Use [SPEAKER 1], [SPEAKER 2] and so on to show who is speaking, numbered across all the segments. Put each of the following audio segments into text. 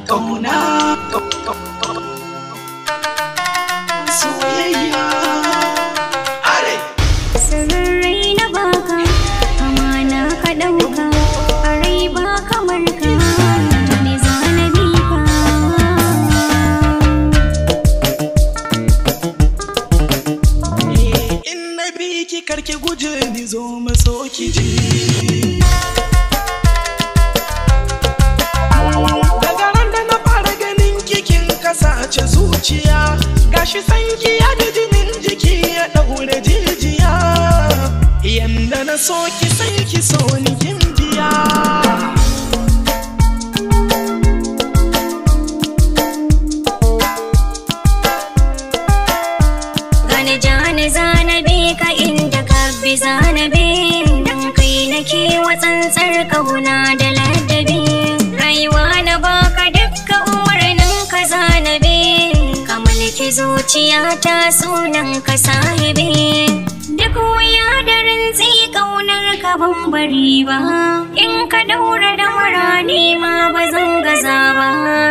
[SPEAKER 1] kauna soyayya are
[SPEAKER 2] Sirrai na baka, amana ka ɗauka, a rai ba kamar ka, me zanabi ka.
[SPEAKER 1] in na bi ki karki guje ni zo maso ki ji daga ran da na fara ganin kikin kasace zuciya gashi sanki ya da jinin jiki ya daure jijiya yanda na so ki sai ki so ni kin biya
[SPEAKER 2] Gane jani zanabe ka inda ka bi zanabe, dan kai nake wa tsantsar kauna da ladabi. Rayuwa na baka dukka umarnin ka zanabe, ka mulki zuciyata sunan ka sahibi. Duk wuya da rintsi kaunar ka ban bari ba, in ka daura da ni ma ba zan gaza ba.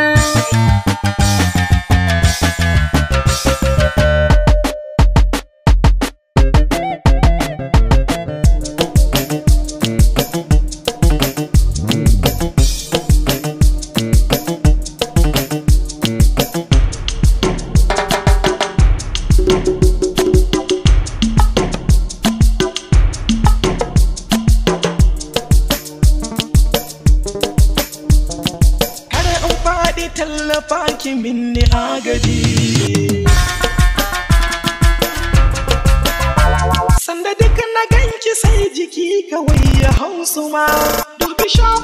[SPEAKER 1] kada in faɗi tallafa ki minni agaji sanda duk na ganki sai jiki kawai ya hausu ma dubi